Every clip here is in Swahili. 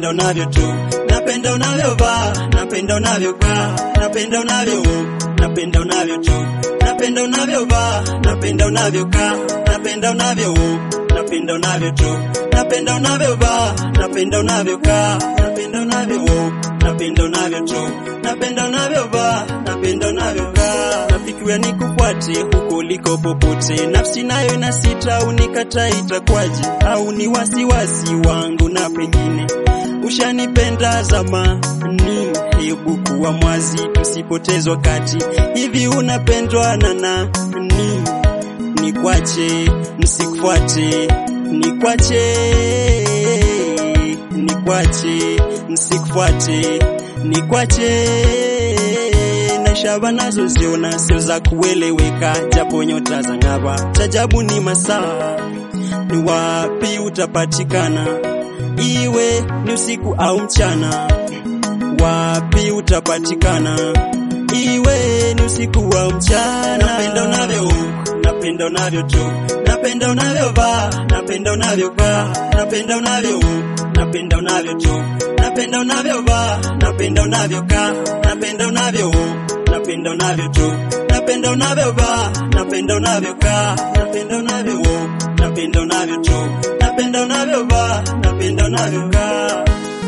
napenda unavyo tu, napenda unavyovaa, napenda unavyokaa, napenda unavyo, napenda unavyo tu, napenda unavyovaa, napenda unavyokaa, napenda unavyo, napenda unavyo tu, napenda unavyovaa, napenda unavyokaa, napenda unavyo, napenda unavyo tu, napenda unavyovaa, napenda unavyokaa, nafikiria nikufuate huko uliko popote, nafsi nayo inasita, unikata itakwaje? Au ni wasiwasi wangu na pengine ushanipenda zamani, hebu kuwa mwazi, tusipoteze wakati. Hivi unapendwa na nani? Nikwache nisikufuate, nikwache nikwache nisikufuate, nikwache na shaba nazo ziona sio za kueleweka, japo nyota za ng'aba. Chajabu ni masaa, ni wapi utapatikana, iwe ni usiku au mchana, wapi utapatikana, iwe ni usiku au mchana. Napenda unavyo, napenda unavyo tu, napenda unavyovaa, napenda unavyokaa, napenda unavyo, napenda unavyo tu, napenda unavyovaa, napenda unavyokaa, napenda unavyo, napenda unavyo tu, napenda unavyovaa, napenda unavyokaa, napenda unavyo, napenda unavyo tu, napenda unavyovaa, napenda unavyokaa.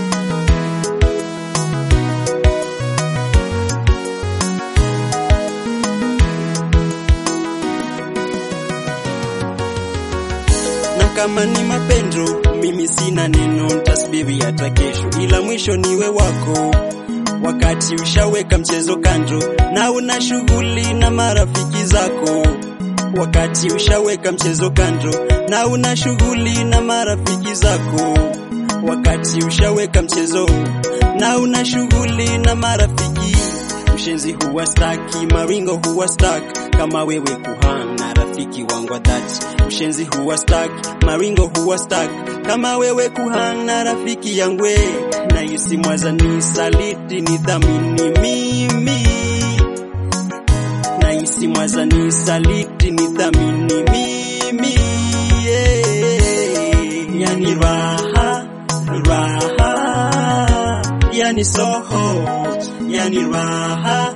na kama ni mapendo, mimi sina neno, ntasubiri hata kesho, ila mwisho niwe wako. Wakati ushaweka mchezo kando na una shughuli na marafiki zako, wakati ushaweka mchezo kando na una shughuli na marafiki zako, wakati ushaweka mchezo na una shughuli na marafiki Ushenzi huwa staki, maringo huwa staki, kama wewe kuhang na rafiki wangu wa dhati. Ushenzi huwa staki, maringo huwa staki, kama wewe kuhang na rafiki yangwe. Na isi mwaza ni saliti ni dhamini mimi, na isi mwaza ni saliti ni dhamini mimi yeah. Yani raha raha, yani soho yani raha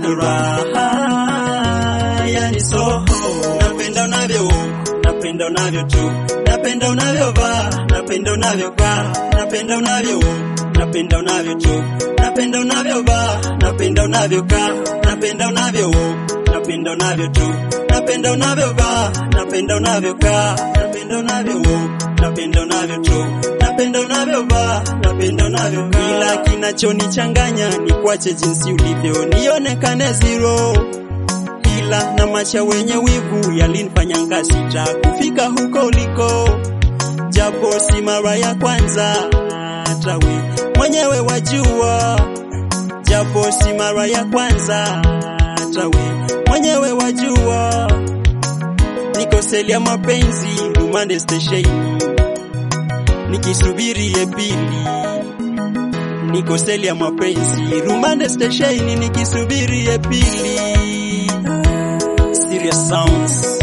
raha, yani soho. Napenda unavyo, napenda unavyo tu, napenda unavyovaa, napenda unavyokaa, napenda unavyo, napenda unavyo tu, napenda unavyovaa, napenda unavyokaa, napenda unavyo, napenda unavyo tu, napenda unavyovaa, napenda unavyokaa, napenda unavyo, napenda unavyo tu, napenda unavyovaa, napenda unavyokaa. Ila kinachonichanganya ni kwache jinsi ulivyo, nionekane zero ila na macha wenye wivu yalinifanya ngasita kufika huko uliko, japo si mara ya kwanza, hata we mwenyewe wajua, japo si mara ya kwanza, hata we mwenyewe wajua, niko seli ya mapenzi Rumande Station nikisubiri ye pili niko seli ya mapenzi Rumande Station nikisubiri ye pili Serious Sounds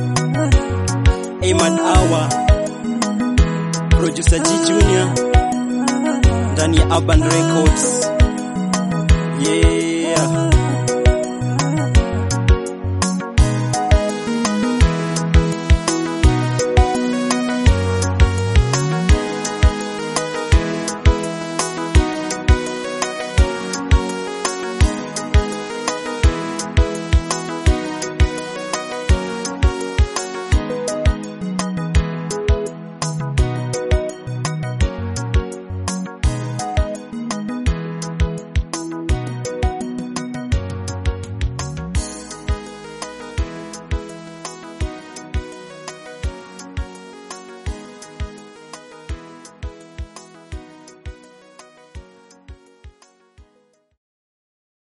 Ahmad Awa Producer G Junior ndani ya Urban Records Yeah